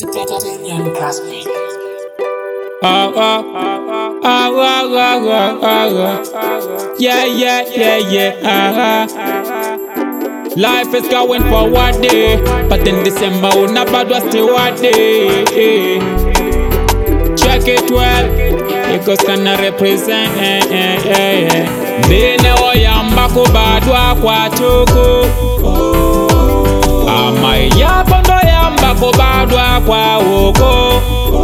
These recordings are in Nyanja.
Kenyan Caspi. Ah, ah, ah, ah, ah, ah, ah, ah. Yeah, yeah, yeah, yeah. Ah, ah. Life is going forward, day, but in December, we never was still what day. Check it well, because can represent. Bene oyamba kubadwa kwa tuku amayapo ndo yamba kubadwa kwa uko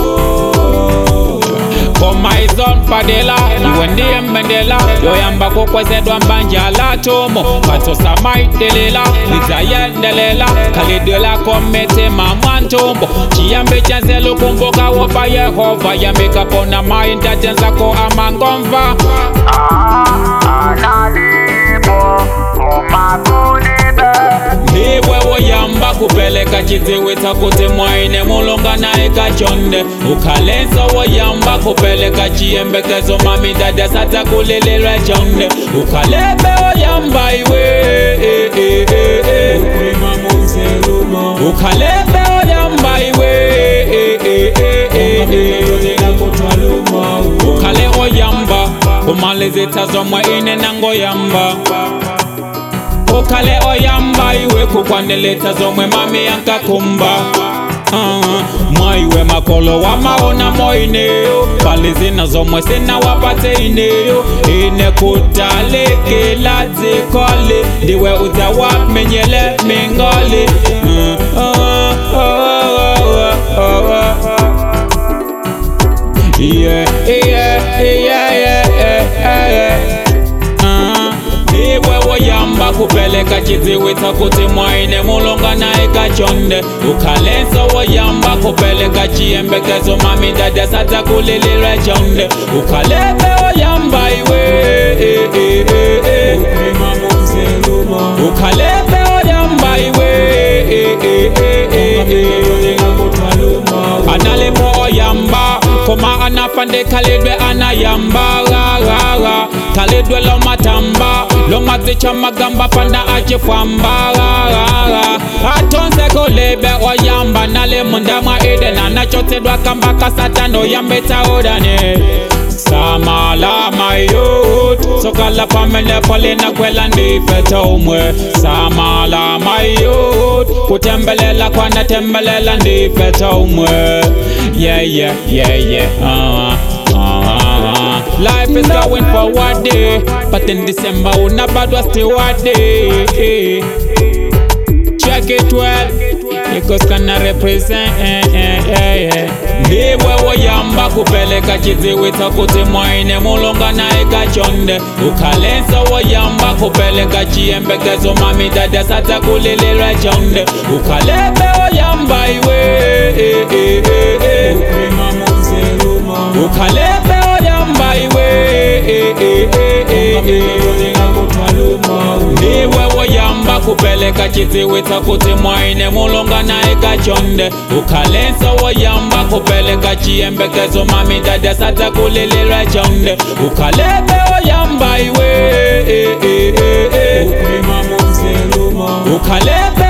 koma izon padela iwe ndiye mbendela yoyamba kukwezedwa mbanja la tomo katosa maitelela lizayendelela kalidela kometema mwantombo chiyambe chanzelo kumbuka wopa yehova yambikapona maintajenzako amangomva ndiwe woyamba kupeleka chidziwitsa kuti mwaine mulunga naye kachonde ukhalenso woyamba kupeleka chiyembekezo mamidada sadza kulililwe chonde ukhalebe woyamba iwe eh, eh, eh, eh. ukhalebe woyamba iwe eh, eh, eh, eh, eh. ukhale oyamba kumalizitsa zomwe ine nangoyamba ukhale oyamba iwe kukwaneleta zomwe mami yankakumba uh, mwaiwe makolo wamaona moineyo pali zina zomwe sinawapate ineyo ine kutalekela dzikole ndiwe udza wamenyele mingoli uh, uh, uh, uh, uh, uh. Yeah, yeah, yeah, yeah, yeah, yeah. Uh, iwe woyamba kupeleka chidziwitsa kuti mwaine mulunga naye kachonde ukhalenso woyamba kupeleka chiyembekezo mamidada sadza kulililwe chonde ukhalebe woyamba iwe eh, eh, eh, eh. ukhalebe woyamba iwe eh, eh, eh, eh, eh. analipo oyamba koma anafande khalidwe anayamba rarara khalidwe lomatamba lomazicha magamba fanda achifwamba rarara atonze kolebe oyamba nale munda mwa eden anachotsedwa kamba kasatano yambetsaodane samala mayut sokala pamene polina kwela ndifeta umwe samala mayut kutembelela kwanatembelela ndifeta umwe yeah yeah yeah yeah uh, uh, Life is going forward day, but in December we never was still what day. Check it well, because kana represent. Ndiwe woyamba kupeleka chidziwitsa kuti mwaine mulunga naye kachonde ukhalenso woyamba kupeleka chiyembekezo mamidada sadza kulililwe chonde ukhalebe woyamba iwe eh, eh, eh, eh. ukhalebe oyamba iwe eh, eh, eh, eh, eh. ndiwe woyamba kupeleka chidziwitsa kuti mwaine mulunga naye kachonde ukhalenso woyamba kupeleka chiyembekezo mamidada sadza kulililwe chonde ukhalebe oyamba iwe eh, eh, eh, eh. ukhalebe